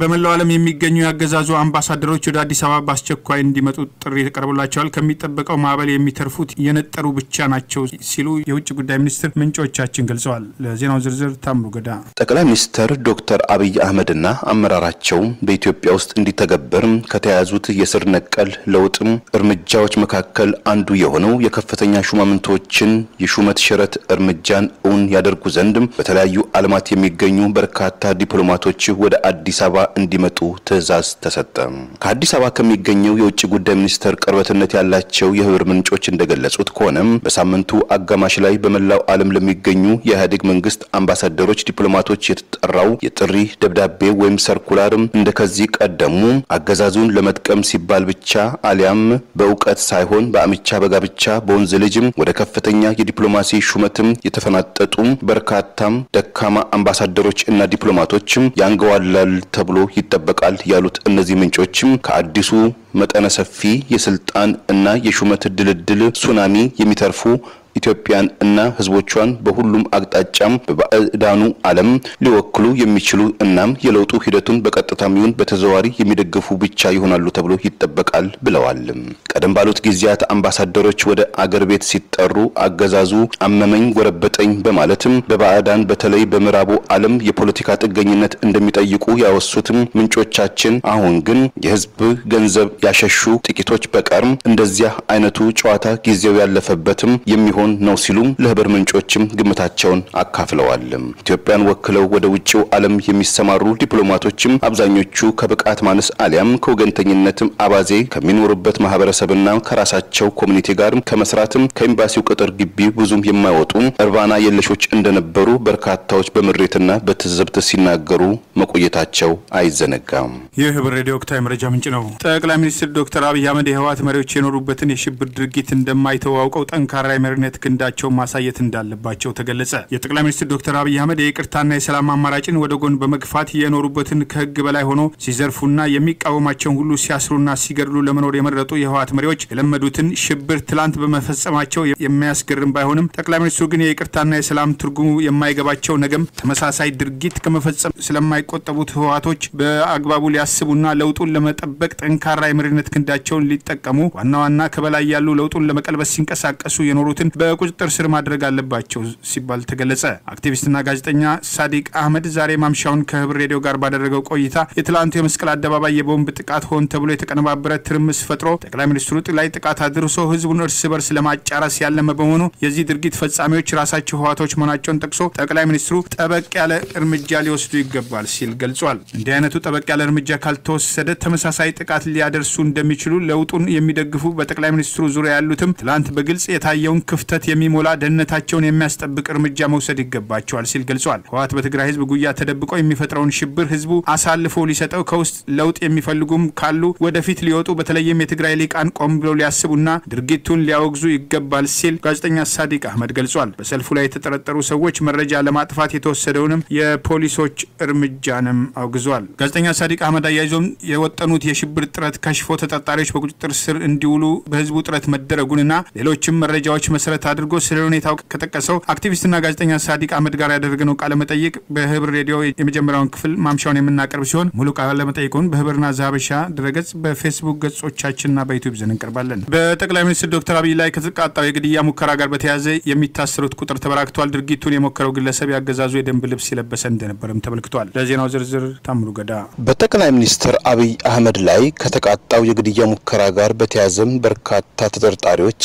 በመላው ዓለም የሚገኙ የአገዛዙ አምባሳደሮች ወደ አዲስ አበባ በአስቸኳይ እንዲመጡ ጥሪ ተቀርቦላቸዋል። ከሚጠበቀው ማዕበል የሚተርፉት የነጠሩ ብቻ ናቸው ሲሉ የውጭ ጉዳይ ሚኒስትር ምንጮቻችን ገልጸዋል። ለዜናው ዝርዝር ታምሩ ገዳ። ጠቅላይ ሚኒስትር ዶክተር አብይ አህመድና አመራራቸው በኢትዮጵያ ውስጥ እንዲተገበር ከተያዙት የስር ነቀል ለውጥ እርምጃዎች መካከል አንዱ የሆነው የከፍተኛ ሹማምንቶችን የሹመት ሽረት እርምጃን እውን ያደርጉ ዘንድ በተለያዩ ዓለማት የሚገኙ በርካታ ዲፕሎማቶች ወደ አዲስ አበባ እንዲመጡ ትዕዛዝ ተሰጠ። ከአዲስ አበባ ከሚገኘው የውጭ ጉዳይ ሚኒስቴር ቅርበትነት ያላቸው የህብር ምንጮች እንደገለጹት ከሆነም በሳምንቱ አጋማሽ ላይ በመላው ዓለም ለሚገኙ የኢህአዴግ መንግስት አምባሳደሮች፣ ዲፕሎማቶች የተጠራው የጥሪ ደብዳቤ ወይም ሰርኩላር እንደ ከዚህ ቀደሙ አገዛዙን ለመጥቀም ሲባል ብቻ አሊያም በእውቀት ሳይሆን በአምቻ በጋብቻ በወንዝ ልጅም ወደ ከፍተኛ የዲፕሎማሲ ሹመትም የተፈናጠጡ በርካታም ደካማ አምባሳደሮች እና ዲፕሎማቶችም ያንገዋላል ተብሎ ይጠበቃል ያሉት እነዚህ ምንጮችም ከአዲሱ መጠነ ሰፊ የስልጣን እና የሹመት ድልድል ሱናሚ የሚተርፉ ኢትዮጵያን እና ህዝቦቿን በሁሉም አቅጣጫም በባዕዳኑ ዓለም ሊወክሉ የሚችሉ እናም የለውጡ ሂደቱን በቀጥታም ይሁን በተዘዋዋሪ የሚደግፉ ብቻ ይሆናሉ ተብሎ ይጠበቃል ብለዋል። ቀደም ባሉት ጊዜያት አምባሳደሮች ወደ አገር ቤት ሲጠሩ አገዛዙ አመመኝ ጎረበጠኝ በማለትም በባዕዳን በተለይ በምዕራቡ ዓለም የፖለቲካ ጥገኝነት እንደሚጠይቁ ያወሱትም ምንጮቻችን አሁን ግን የህዝብ ገንዘብ ያሸሹ ጥቂቶች በቀር እንደዚያ አይነቱ ጨዋታ ጊዜው ያለፈበትም የሚሆን ነው ሲሉ ለህብር ምንጮችም ግምታቸውን አካፍለዋል። ኢትዮጵያን ወክለው ወደ ውጭው ዓለም የሚሰማሩ ዲፕሎማቶችም አብዛኞቹ ከብቃት ማነስ አሊያም ከወገንተኝነትም አባዜ ከሚኖሩበት ማህበረሰብና ከራሳቸው ኮሚኒቲ ጋር ከመስራትም ከኤምባሲው ቅጥር ግቢ ብዙም የማይወጡ እርባና የለሾች እንደነበሩ በርካታዎች በምሬትና በትዝብት ሲናገሩ መቆየታቸው አይዘነጋም። ይህ ህብር ሬዲዮ ወቅታዊ መረጃ ምንጭ ነው። ጠቅላይ ሚኒስትር ዶክተር አብይ አህመድ የህወሓት መሪዎች የኖሩበትን የሽብር ድርጊት እንደማይተው አውቀው ጠንካራ የመሪነት ክንዳቸውን ማሳየት እንዳለባቸው ተገለጸ። የጠቅላይ ሚኒስትር ዶክተር አብይ አህመድ የይቅርታና የሰላም አማራጭን ወደ ጎን በመግፋት የኖሩበትን ከህግ በላይ ሆኖ ሲዘርፉና የሚቃወማቸውን ሁሉ ሲያስሩና ሲገድሉ ለመኖር የመረጡ የህወሓት መሪዎች የለመዱትን ሽብር ትላንት በመፈጸማቸው የሚያስገርም ባይሆንም ጠቅላይ ሚኒስትሩ ግን የይቅርታና የሰላም ትርጉሙ የማይገባቸው ነገም ተመሳሳይ ድርጊት ከመፈጸም ስለማይቆጠቡት ህወሓቶች በአግባቡ ሊያስቡና ለውጡን ለመጠበቅ ጠንካራ የመሪነት ክንዳቸውን ሊጠቀሙ ዋና ዋና ከበላይ ያሉ ለውጡን ለመቀልበስ ሲንቀሳቀሱ የኖሩትን በቁጥጥር ስር ማድረግ አለባቸው ሲባል ተገለጸ። አክቲቪስትና ጋዜጠኛ ሳዲቅ አህመድ ዛሬ ማምሻውን ከህብር ሬዲዮ ጋር ባደረገው ቆይታ የትላንቱ የመስቀል አደባባይ የቦምብ ጥቃት ሆን ተብሎ የተቀነባበረ ትርምስ ፈጥሮ ጠቅላይ ሚኒስትሩ ላይ ጥቃት አድርሶ ህዝቡን እርስ በርስ ለማጫረስ ያለመ በመሆኑ የዚህ ድርጊት ፈጻሚዎች ራሳቸው ህወሓቶች መሆናቸውን ጠቅሶ ጠቅላይ ሚኒስትሩ ጠበቅ ያለ እርምጃ ሊወስዱ ይገባል ሲል ገልጿል። እንዲህ አይነቱ ጠበቅ ያለ እርምጃ ካልተወሰደ ተመሳሳይ ጥቃት ሊያደርሱ እንደሚችሉ ለውጡን የሚደግፉ በጠቅላይ ሚኒስትሩ ዙሪያ ያሉትም ትላንት በግልጽ የታየውን ክፍተት የሚሞላ ደህንነታቸውን የሚያስጠብቅ እርምጃ መውሰድ ይገባቸዋል ሲል ገልጿል። ህወሓት በትግራይ ህዝብ ጉያ ተደብቆ የሚፈጥረውን ሽብር ህዝቡ አሳልፎ ሊሰጠው ከውስጥ ለውጥ የሚፈልጉም ካሉ ወደፊት ሊወጡ በተለይም የትግራይ ሊቃን ቆም ብለው ሊያስቡና ድርጊቱን ሊያወግዙ ይገባል ሲል ጋዜጠኛ ሳዲቅ አህመድ ገልጿል። በሰልፉ ላይ የተጠረጠሩ ሰዎች መረጃ ለማጥፋት የተወሰደውንም የፖሊሶች እርምጃንም አውግዟል። ጋዜጠኛ ሳዲቅ አህመድ አያይዞም የወጠኑት የሽብር ጥረት ከሽፎ ተጠርጣሪዎች በቁጥጥር ስር እንዲውሉ በህዝቡ ጥረት መደረጉንና ሌሎችም መረጃዎች መሰረት አድርጎ ስለ ሁኔታው ከጠቀሰው አክቲቪስትና ጋዜጠኛ ሳዲቅ አህመድ ጋር ያደረግነው ቃለ መጠይቅ በህብር ሬዲዮ የመጀመሪያውን ክፍል ማምሻውን የምናቀርብ ሲሆን ሙሉ ቃለ መጠይቁን በህብርና ዛሀበሻ ድረገጽ በፌስቡክ ገጾቻችንና በዩቲዩብ ዘን እንቀርባለን። በጠቅላይ ሚኒስትር ዶክተር አብይ ላይ ከተቃጣው የግድያ ሙከራ ጋር በተያያዘ የሚታሰሩት ቁጥር ተበራክቷል። ድርጊቱን የሞከረው ግለሰብ ያገዛዙ የደንብ ልብስ የለበሰ እንደነበርም ተመልክቷል። ለዜናው ዝርዝር ታምሩ ገዳ። በጠቅላይ ሚኒስትር አብይ አህመድ ላይ ከተቃጣው የግድያ ሙከራ ጋር በተያያዘም በርካታ ተጠርጣሪዎች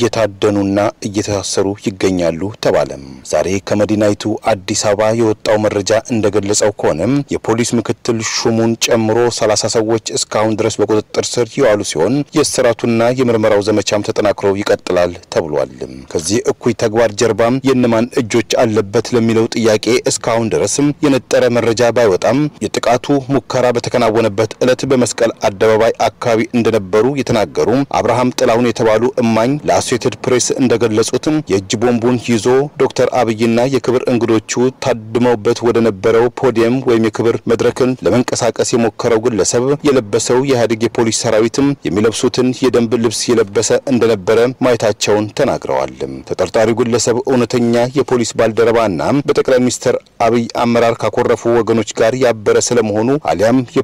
እየታደኑና እየታሰሩ ይገኛሉ ተባለም። ዛሬ ከመዲናይቱ አዲስ አበባ የወጣው መረጃ እንደገለጸው ከሆነም የፖሊስ ምክትል ሹሙን ጨምሮ ሰላሳ ሰዎች እስካሁን ድረስ በቁጥጥር ስር የዋሉ ሲሆን የእስራቱና የምርመራው ዘመቻም ተጠናክሮ ይቀጥላል ተብሏል። ከዚህ እኩይ ተግባር ጀርባም የእነማን እጆች አለበት ለሚለው ጥያቄ እስካሁን ድረስም የነጠረ መረጃ ባይወጣም የጥቃቱ ሙከራ በተከናወነበት ዕለት በመስቀል አደባባይ አካባቢ እንደነበሩ የተናገሩ አብርሃም ጥላሁን የተባሉ እማኝ ለአሶሴትድ ፕሬስ እንደገለጹትም የእጅ ቦምቡን ይዞ ዶክተር አብይና የክብር እንግዶቹ ታድመውበት ወደ ነበረው ፖዲየም ወይም የክብር መድረክን ለመንቀሳቀስ የሞከረው ግለሰብ የለበሰው የኢህአዴግ የፖሊስ ሰራዊትም የሚለብሱትን የደንብ ልብስ የለበሰ እንደነበረ ማየታቸውን ተናግረዋል። ተጠርጣሪው ግለሰብ እውነተኛ የፖሊስ ባልደረባና በጠቅላይ ሚኒስትር አብይ አመራር ካኮረፉ ወገኖች ጋር ያበረ ስለመሆኑ አሊያም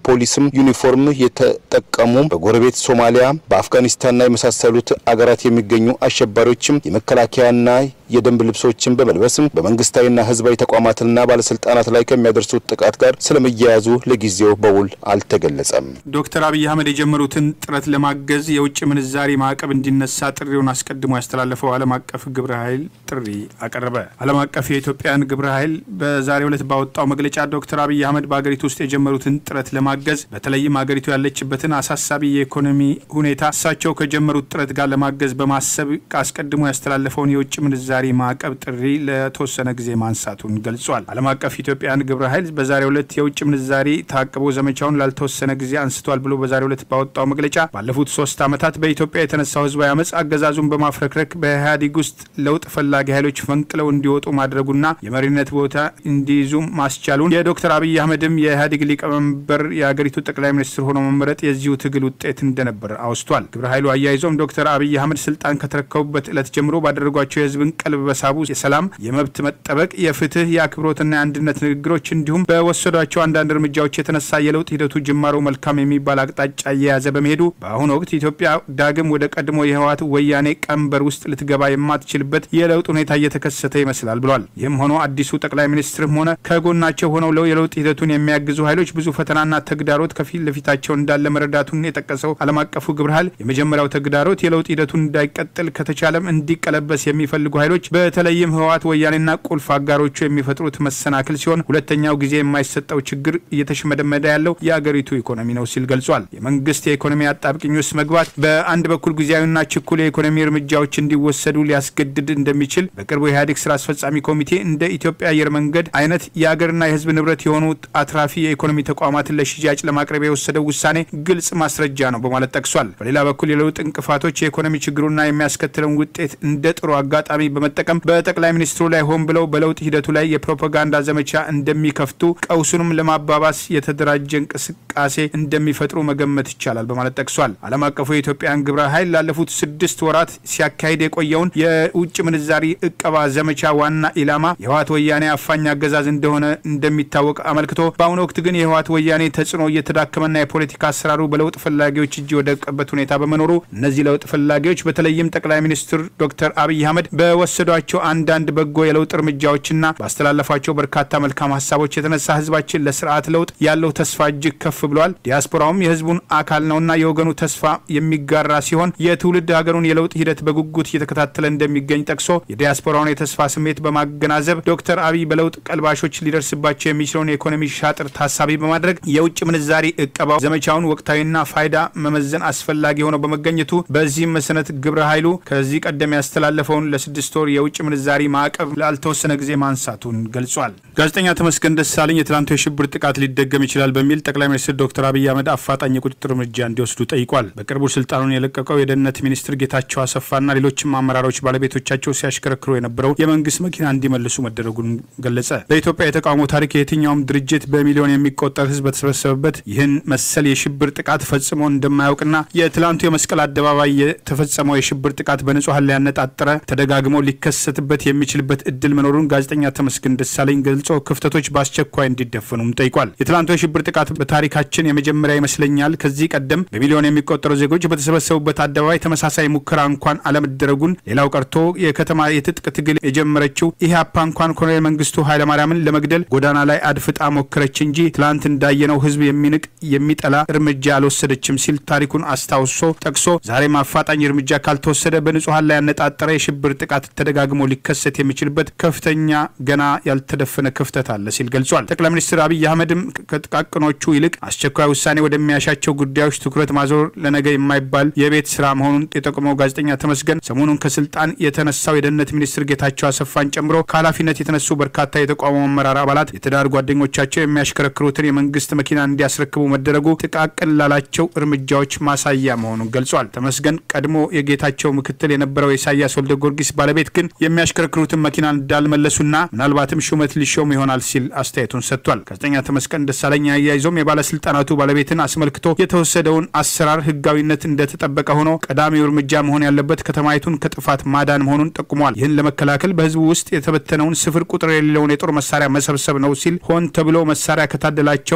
የፖሊስም ዩኒፎርም የተጠቀሙ በጎረቤት ሶማሊያ፣ በአፍጋኒስታንና የመሳሰሉት አገራት የሚገኙ አሸባሪዎችም የመከላከያና የደንብ ልብሶችን በመልበስም በመንግስታዊና ህዝባዊ ተቋማትና ባለስልጣናት ላይ ከሚያደርሱት ጥቃት ጋር ስለመያያዙ ለጊዜው በውል አልተገለጸም። ዶክተር አብይ አህመድ የጀመሩትን ጥረት ለማገዝ የውጭ ምንዛሪ ማዕቀብ እንዲነሳ ጥሪውን አስቀድሞ ያስተላለፈው ዓለም አቀፍ ግብረ ኃይል ጥሪ አቀረበ። ዓለም አቀፍ የኢትዮጵያን ግብረ ኃይል በዛሬው ዕለት ባወጣው መግለጫ ዶክተር አብይ አህመድ በሀገሪቱ ውስጥ የጀመሩትን ጥረት ለማገዝ በተለይም ሀገሪቱ ያለችበትን አሳሳቢ የኢኮኖሚ ሁኔታ እሳቸው ከጀመሩት ጥረት ጋር ለማገዝ በማሰብ አስቀድሞ ያስተላለፈውን የውጭ ምንዛሪ ማዕቀብ ጥሪ ለተወሰነ ጊዜ ማንሳቱን ገልጿል። ዓለም አቀፍ ኢትዮጵያን ግብረ ኃይል በዛሬው ዕለት የውጭ ምንዛሪ ታቅቦ ዘመቻውን ላልተወሰነ ጊዜ አንስቷል ብሎ በዛሬው ዕለት ባወጣው መግለጫ ባለፉት ሶስት ዓመታት በኢትዮጵያ የተነሳው ህዝባዊ አመፅ አገዛዙን በማፍረክረክ በኢህአዴግ ውስጥ ለውጥ ፈላጊ ኃይሎች ፈንቅለው እንዲወጡ ማድረጉና የመሪነት ቦታ እንዲይዙ ማስቻሉን የዶክተር አብይ አህመድም የኢህአዴግ ሊቀመንበር የሀገሪቱ ጠቅላይ ሚኒስትር ሆኖ መመረጥ የዚሁ ትግል ውጤት እንደነበር አውስቷል። ግብረ ኃይሉ አያይዞም ዶክተር አብይ አህመድ ስልጣን ከተረከቡበት ዕለት ጀምሮ ባደረጓቸው የህዝብን ቀልብ በሳቡ የሰላም፣ የመብት መጠበቅ፣ የፍትህ፣ የአክብሮትና የአንድነት ንግግሮች እንዲሁም በወሰዷቸው አንዳንድ እርምጃዎች የተነሳ የለውጥ ሂደቱ ጅማሮ መልካም የሚባል አቅጣጫ እየያዘ በመሄዱ በአሁኑ ወቅት ኢትዮጵያ ዳግም ወደ ቀድሞ የህወሓት ወያኔ ቀንበር ውስጥ ልትገባ የማትችልበት የለውጥ ሁኔታ እየተከሰተ ይመስላል ብሏል። ይህም ሆኖ አዲሱ ጠቅላይ ሚኒስትርም ሆነ ከጎናቸው ሆነው ለው የለውጥ ሂደቱን የሚያግዙ ኃይሎች ብዙ ፈተናና ተግዳሮት ከፊት ለፊታቸው እንዳለ መረዳቱን የጠቀሰው ዓለም አቀፉ ግብረ ኃይል የመጀመሪያው ተግዳሮት የለውጥ ሂደቱን እንዳይቀጥል ከተቻለም እንዲቀለበስ የሚፈልጉ ኃይሎች በተለይም ህወሓት ወያኔና ቁልፍ አጋሮቹ የሚፈጥሩት መሰናክል ሲሆን ሁለተኛው ጊዜ የማይሰጠው ችግር እየተሽመደመደ ያለው የአገሪቱ ኢኮኖሚ ነው ሲል ገልጿል። የመንግስት የኢኮኖሚ አጣብቅኝ ውስጥ መግባት በአንድ በኩል ጊዜያዊና ችኩል የኢኮኖሚ እርምጃዎች እንዲወሰዱ ሊያስገድድ እንደሚችል በቅርቡ የኢህአዴግ ስራ አስፈጻሚ ኮሚቴ እንደ ኢትዮጵያ አየር መንገድ አይነት የአገርና የህዝብ ንብረት የሆኑ አትራፊ የኢኮኖሚ ተቋማትን ለሽያጭ ለማቅረብ የወሰደው ውሳኔ ግልጽ ማስረጃ ነው በማለት ጠቅሷል። በሌላ በኩል የለውጥ እንቅፋቶች የኢኮኖሚ ችግሩና የሚያስከትለውን ውጤት እንደ ጥሩ አጋጣሚ በመጠቀም በጠቅላይ ሚኒስትሩ ላይ ሆን ብለው በለውጥ ሂደቱ ላይ የፕሮፓጋንዳ ዘመቻ እንደሚከፍቱ ቀውሱንም ለማባባስ የተደራጀ እንቅስቃሴ እንደሚፈጥሩ መገመት ይቻላል በማለት ጠቅሷል። ዓለም አቀፉ የኢትዮጵያን ግብረ ኃይል ላለፉት ስድስት ወራት ሲያካሂድ የቆየውን የውጭ ምንዛሪ እቀባ ዘመቻ ዋና ኢላማ የህወሓት ወያኔ አፋኝ አገዛዝ እንደሆነ እንደሚታወቅ አመልክቶ በአሁኑ ወቅት ግን የህወሓት ወያኔ ተጽዕኖ እየተዳከመና የፖለቲካ አሰራሩ በለውጥ ፈላጊዎች እጅ የወደቀበት ሁኔታ በመኖሩ እነዚህ ለውጥ ፈላጊዎች በተለይም ጠቅላይ ሚኒስትር ዶክተር አብይ አህመድ በወሰዷቸው አንዳንድ በጎ የለውጥ እርምጃዎችና ባስተላለፏቸው በርካታ መልካም ሀሳቦች የተነሳ ህዝባችን ለስርዓት ለውጥ ያለው ተስፋ እጅግ ከፍ ብሏል። ዲያስፖራውም የህዝቡን አካል ነውና የወገኑ ተስፋ የሚጋራ ሲሆን የትውልድ ሀገሩን የለውጥ ሂደት በጉጉት እየተከታተለ እንደሚገኝ ጠቅሶ የዲያስፖራውን የተስፋ ስሜት በማገናዘብ ዶክተር አብይ በለውጥ ቀልባሾች ሊደርስባቸው የሚችለውን የኢኮኖሚ ሻጥር ታሳቢ በማድረግ የውጭ ምንዛሪ እቀባው ዘመቻውን ወቅታዊና ፋይዳ መመዘን አስፈላጊ ሆነው በመገኘቱ በዚህም መሰረት ግብረ ኃይሉ ከዚህ ቀደም ያስተላለፈውን ለስድስት ወር የውጭ ምንዛሪ ማዕቀብ ላልተወሰነ ጊዜ ማንሳቱን ገልጿል። ጋዜጠኛ ተመስገን ደሳለኝ የትላንቱ የሽብር ጥቃት ሊደገም ይችላል በሚል ጠቅላይ ሚኒስትር ዶክተር አብይ አህመድ አፋጣኝ የቁጥጥር እርምጃ እንዲወስዱ ጠይቋል። በቅርቡ ስልጣኑን የለቀቀው የደህንነት ሚኒስትር ጌታቸው አሰፋና ሌሎችም አመራሮች ባለቤቶቻቸው ሲያሽከረክሩ የነበረው የመንግስት መኪና እንዲመልሱ መደረጉን ገለጸ። በኢትዮጵያ የተቃውሞ ታሪክ የትኛውም ድርጅት በሚሊዮን የሚቆጠር ህዝብ በተሰበሰበበት ይህን መሰል የሽብር ጥቃት ፈጽሞ እንደማያውቅና የትላንቱ የመስቀል አደባባይ የተፈጸመው የሽብር ጥቃት በንጹሐን ላይ ያነጣጠረ ተደጋግሞ ሊከሰትበት የሚችልበት እድል መኖሩን ጋዜጠኛ ተመስገን ደሳለኝ ገልጾ ክፍተቶች በአስቸኳይ እንዲደፈኑም ጠይቋል። የትላንቱ የሽብር ጥቃት በታሪካችን የመጀመሪያ ይመስለኛል። ከዚህ ቀደም በሚሊዮን የሚቆጠሩ ዜጎች በተሰበሰቡበት አደባባይ ተመሳሳይ ሙከራ እንኳን አለመደረጉን፣ ሌላው ቀርቶ የከተማ የትጥቅ ትግል የጀመረችው ኢህአፓ እንኳን ኮሎኔል መንግስቱ ኃይለማርያምን ለመግደል ጎዳና ላይ አድፍጣ ሞከረች እንጂ ትላንት እንዳየነው ህዝብ የሚንቅ የሚጠላ እርምጃ አልወሰደችም ሲል ታሪኩን አስታውሶ ጠቅሶ ዛሬም አፋጣኝ እርምጃ ካልተወሰደ በንጹሐን ላይ ያነጣጠረ የሽብር ጥቃት ተደጋግሞ ሊከሰት የሚችልበት ከፍተኛ ገና ያልተደፈነ ክፍተት አለ ሲል ገልጿል። ጠቅላይ ሚኒስትር አብይ አህመድም ከጥቃቅኖቹ ይልቅ አስቸኳይ ውሳኔ ወደሚያሻቸው ጉዳዮች ትኩረት ማዞር ለነገ የማይባል የቤት ስራ መሆኑን የጠቆመው ጋዜጠኛ ተመስገን ሰሞኑን ከስልጣን የተነሳው የደህንነት ሚኒስትር ጌታቸው አሰፋን ጨምሮ ከኃላፊነት የተነሱ በርካታ የተቋሙ አመራር አባላት የትዳር ጓደኞቻቸው የሚያሽከረክሩትን የመንግስት መኪና እንዲያስረክቡ መደረጉ ጥቃቅን ላላቸው እርምጃዎች ማሳያ መሆኑን ገልጿል። ተመስገን ቀድሞ የጌታቸው ምክትል የነበረው የኢሳያስ ወልደ ጊዮርጊስ ባለቤት ግን የሚያሽከረክሩትን መኪና እንዳልመለሱና ምናልባትም ሹመት ሊሾም ይሆናል ሲል አስተያየቱን ሰጥቷል። ጋዜጠኛ ተመስገን ደሳለኝ አያይዞም የባለስልጣናቱ ባለቤትን አስመልክቶ የተወሰደውን አሰራር ህጋዊነት እንደተጠበቀ ሆኖ ቀዳሚው እርምጃ መሆን ያለበት ከተማይቱን ከጥፋት ማዳን መሆኑን ጠቁሟል። ይህን ለመከላከል በህዝቡ ውስጥ የተበተነውን ስፍር ቁጥር የሌለውን የጦር መሳሪያ መሰብሰብ ነው ሲል ሆን ተብሎ መሳሪያ ከታደላቸው በርካታ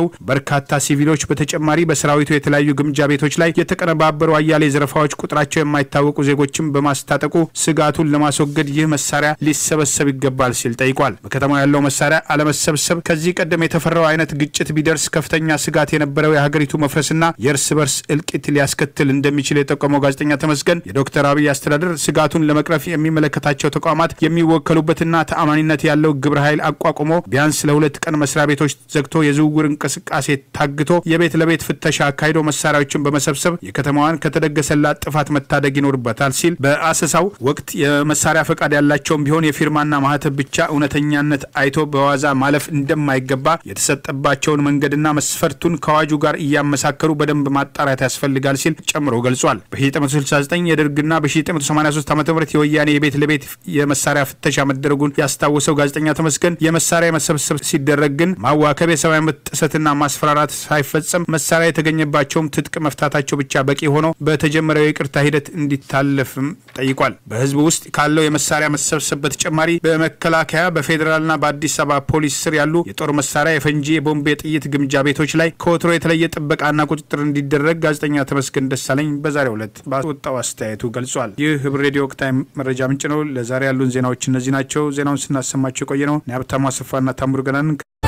በርካታ ሲቪሎች በተጨማሪ በሰራዊቱ የተለያዩ ግምጃ ቤቶች ላይ የተቀነባበሩ አያሌ ዘረፋዎች፣ ቁጥራቸው የማይታወቁ ዜጎችን በማስታጠቁ ስጋቱን ለማስወገድ ይህ መሳሪያ ሊሰበሰብ ይገባል ሲል ጠይቋል። በከተማው ያለው መሳሪያ አለመሰብሰብ ከዚህ ቀደም የተፈራው አይነት ግጭት ቢደርስ ከፍተኛ ስጋት የነበረው የሀገሪቱ መፍረስና የእርስ በርስ እልቂት ሊያስከትል እንደሚችል የጠቆመው ጋዜጠኛ ተመስገን የዶክተር አብይ አስተዳደር ስጋቱን ለመቅረፍ የሚመለከታቸው ተቋማት የሚወከሉበትና ተአማኒነት ያለው ግብረ ኃይል አቋቁሞ ቢያንስ ለሁለት ቀን መስሪያ ቤቶች ዘግቶ የዝውውር እንቅስቃሴ ታግቶ የቤት ለቤት ፍተሻ አካሂዶ መሳሪያዎችን በመሰብሰብ የከተማዋን ከተደገሰላት ጥፋት መታደግ ይኖርበታል ሲል በአሰሳው ወቅት የመሳሪያ ፈቃድ ያላቸውም ቢሆን የፊርማና ማህተብ ብቻ እውነተኛነት አይቶ በዋዛ ማለፍ እንደማይገባ የተሰጠባቸውን መንገድና መስፈርቱን ከአዋጁ ጋር እያመሳከሩ በደንብ ማጣራት ያስፈልጋል ሲል ጨምሮ ገልጿል። በ1969 የደርግና በ1983 ዓ ም የወያኔ የቤት ለቤት የመሳሪያ ፍተሻ መደረጉን ያስታወሰው ጋዜጠኛ ተመስገን የመሳሪያ መሰብሰብ ሲደረግ ግን ማዋከብ፣ የሰብአዊ መብት ጥሰትና ማስፈራራት ሳይፈጸም መሳሪያ የተገኘባቸውም ትጥቅ መፍታታቸው ብቻ በቂ ሆኖ በተጀመረው የይቅርታ ሂደት እንዲታለፍም ጠይቋል። በህዝቡ ውስጥ ካለው የመሳሪያ መሰብሰብ በተጨማሪ በመከላከያ በፌዴራልና በአዲስ አበባ ፖሊስ ስር ያሉ የጦር መሳሪያ፣ የፈንጂ፣ የቦምብ፣ የጥይት ግምጃ ቤቶች ላይ ከወትሮ የተለየ ጥበቃና ቁጥጥር እንዲደረግ ጋዜጠኛ ተመስገን ደሳለኝ በዛሬው ዕለት ባወጣው አስተያየቱ ገልጿል። ይህ ህብር ሬዲዮ ወቅታዊ መረጃ ምንጭ ነው። ለዛሬ ያሉን ዜናዎች እነዚህ ናቸው። ዜናውን ስናሰማቸው የቆየ ነው ሀብታሙ አሰፋና ታምሩ ገናን